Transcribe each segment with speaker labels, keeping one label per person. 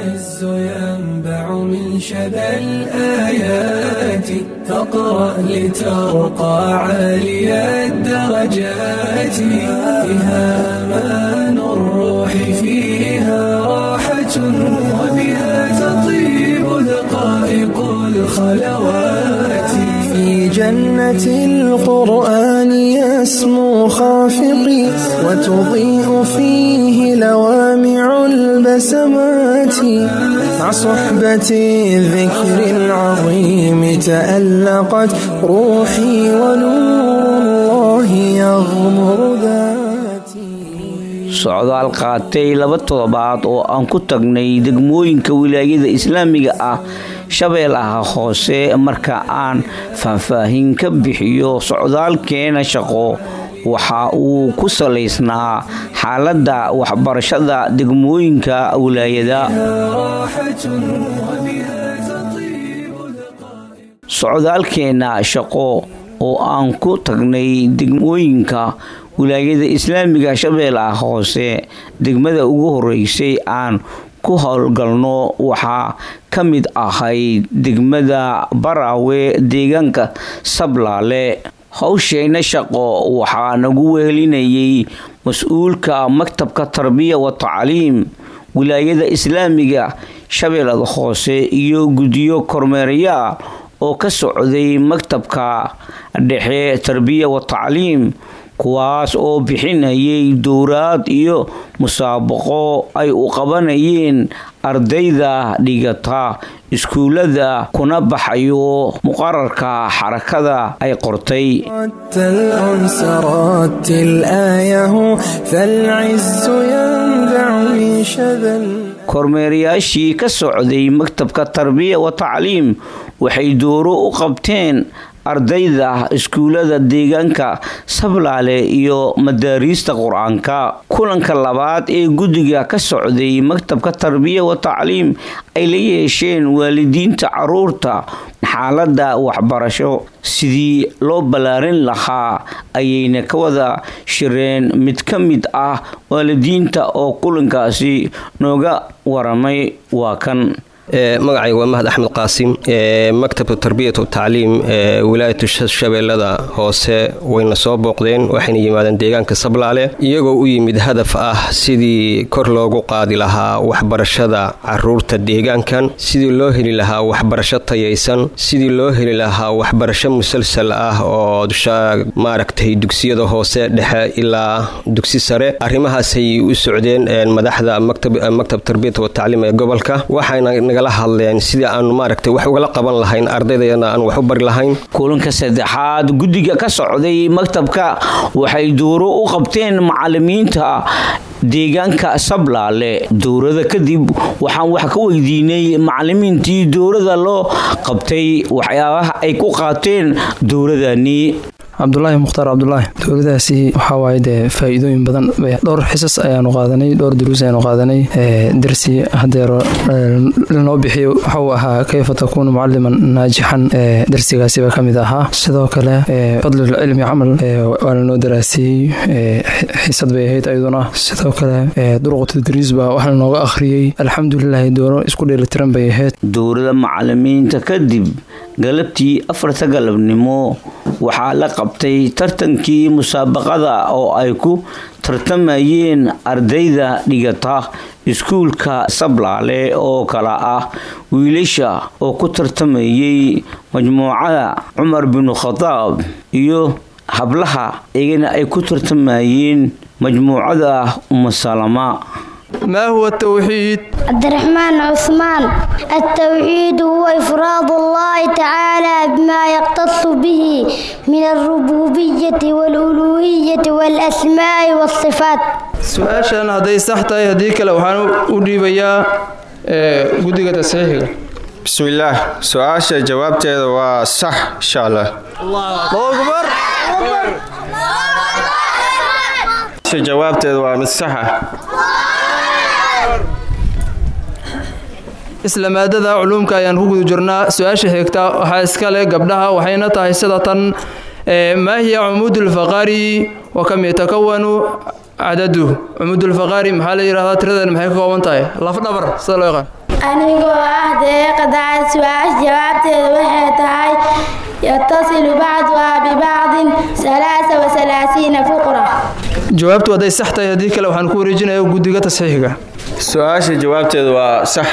Speaker 1: العز ينبع من شذا الآيات فاقرأ لترقى عالي الدرجات فيها أمان الروح فيها راحة وبها تطيب دقائق الخلوات في جنة القرآن يسمو خافقي وتضيء فيه لوامع البسمات مع صحبة الذكر العظيم تألقت روحي ونور الله يغمر ذاتي
Speaker 2: socdaal qaatay laba toddobaad oo aan ku tagnay degmooyinka wilaayada islaamiga ah shabeellaha hoose marka aan faahfaahin ka bixiyo socdaalkeena shaqo waxa uu ku salaysnaa xaaladda waxbarashada degmooyinka wilaayada
Speaker 1: راحة وبها تطيب دقائق
Speaker 2: socdaalkeena shaqo oo aan ku tagnay degmooyinka wilaayada islaamiga shabeellaha hoose degmada ugu horeysay aan ku howlgalno waxaa ka mid ahayd degmada baraawe deegaanka sablaale howsheyna shaqo waxaa nagu wehelinayay mas-uulka maktabka tarbiya wa tacliim wilaayada islaamiga shabeellada hoose iyo guddiyo kormeerayaa oo ka socday maktabka dhexe tarbiya wa tacliim kuwaas oo bixinayay dowraad iyo musaabaqo ay u qabanayeen ardayda dhigata iskuullada kuna baxayo muqararka xarakada ay qortay
Speaker 1: رتل أنس رتل آيه فالعز ينبع من شذا
Speaker 2: kormeerayaashii ka socday maktabka tarbiya wa tacliim waxay dooro u qabteen ardayda iskuullada deegaanka sablaale iyo madaariista qur-aanka kulanka labaad ee guddiga ka socday maktabka tarbiya wa tacliim ay la yeesheen waalidiinta caruurta xaaladda waxbarasho sidii loo ballaarin lahaa ayayna ka wada shireen mid ka mid ah waalidiinta oo kulankaasi nooga waramay waa kan
Speaker 3: magacayga waa mahad axmed qaasim maktabka tarbiyat tacliim ee wilaayatu shabeellada hoose wayna soo booqdeen waxayna yimaadeen deegaanka sablaale iyagoo u yimid hadaf ah sidii kor loogu qaadi lahaa waxbarashada caruurta deegaankan sidii loo heli lahaa waxbarasho tayaysan sidii loo heli lahaa waxbarasho musalsal ah oo maaragtay dugsiyada hoose dhexe ilaa dugsi sare arrimahaasay u socdeen madaxda maktab tarbiyat watacliim ee gobolka waxayna nagala hadleen sidii aanu maaragtay wax ugala qaban lahayn ardaydayana aan wax u bari lahayn
Speaker 2: kulanka saddexaad guddiga ka socday maktabka waxay duuro u qabteen macalimiinta deegaanka sablaale dowrada kadib waxaan wax ka weydiinay macalimiintii dowrada loo qabtay waxyaabaha ay ku qaateen dowradani
Speaker 4: cabdulaahi mukhtaar cabdulaahi dowladaasi waxaa waaye dee faa-iidooyin badan dhowr xisas ayaanu qaadanay dhowr duruus ayaanu qaadanay darsi hadeero lanoo bixiyo waxa uu ahaa kayfa takuunu mucaliman naajixan darsigaasiba ka mid ahaa sidoo kale fadlulcilmi camal waa lanoo daraasiyey xisad bay ahayd ayaduna sidoo kale duruqu tadriis baa wax lanooga akhriyey alxamdulilahi dooro isku dheelitiran bay ahayd
Speaker 2: dowlada macalimiinta kadib galabtii afarta galabnimo waxaa la qabtay tartankii musaabaqada oo ay ku tartamayeen ardayda dhigata iskuulka sablaale oo kala ah wiilasha oo ku tartamayay majmuucada cumar binu khadaab iyo hablaha iyagana ay ku tartamayeen majmuucada umusalama
Speaker 4: ما هو التوحيد
Speaker 5: عبد الرحمن عثمان التوحيد هو إفراد الله تعالى بما يختص به من الربوبية والألوهية والأسماء والصفات
Speaker 4: su-aashan hadday sax tahay haddii kale waxaan u dhiibayaa guddiga tasxiixiga
Speaker 6: bismillaah su-aasha jawaabteeda waa sax insha allah
Speaker 4: akbar
Speaker 6: jawaabteeda waa mid saxa
Speaker 4: isla maadada culuumka ayaan ku guda jirnaa su-aasha xigta waxaa iska leh gabdhaha waxayna tahay sida tan maa hiya cumuud ulfaqaari wa kam yatakawanu cadaduhu cumuud ulfaqaari maxaa la yidhahdaa tiradan maxay ka kooban tahay lafdhabar sida loo yaqaan
Speaker 7: anigoo ah deeqa dacad su-aasha jawaabteeda waxay tahay yatasilu bacduhaa bibacdin alaasa wasalaasiina fuqra
Speaker 4: jawaabtu hadday sax tahay haddii kale waxaan ku wareejinaya guddiga tasxiixiga
Speaker 6: su-aasha jawaabteeda waa sax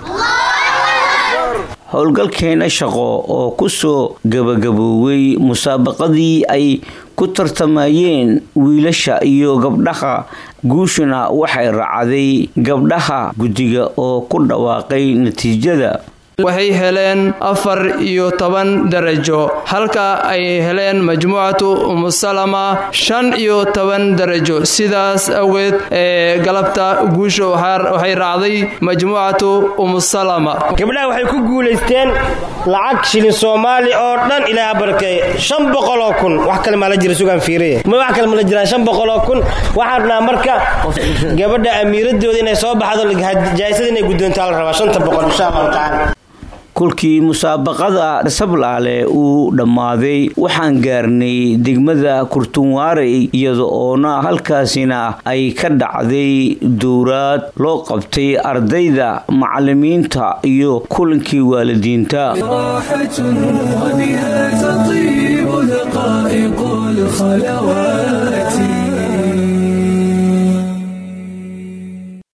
Speaker 2: howlgalkeena shaqo oo ku soo gabagabooway musaabaqadii ay ku tartamayeen wiilasha iyo gabdhaha guushuna waxay raacday gabdhaha guddiga oo ku dhawaaqay natiijada
Speaker 4: waxay heleen afar iyo toban darajo halka ay heleen majmuucatu umusalama shan iyo toban darajo sidaas awgeed ee galabta guusha waxay raacday majmuucatu umusalama
Speaker 8: gabdhaha waxay ku guulaysteen lacag shilin soomaali oo dhan ilaaha barakeeye shan boqoloo kun wax kale maa la jira sugaan fiiriye ma wax kale ma la jiraan shan boqoloo kun waxaan rabnaa marka gabadha amiiradooda inay soo baxdo jaa'isada inay guddoontaa la rabaa shanta boqol insha allahu tacaala
Speaker 2: kolkii musaabaqada sablaale uu dhammaaday waxaan gaarnay degmada kurtunwaarey iyada oona halkaasina ay ka dhacday dowraad loo qabtay ardayda macalimiinta iyo kulankii waalidiinta
Speaker 1: راحة وبها تطيب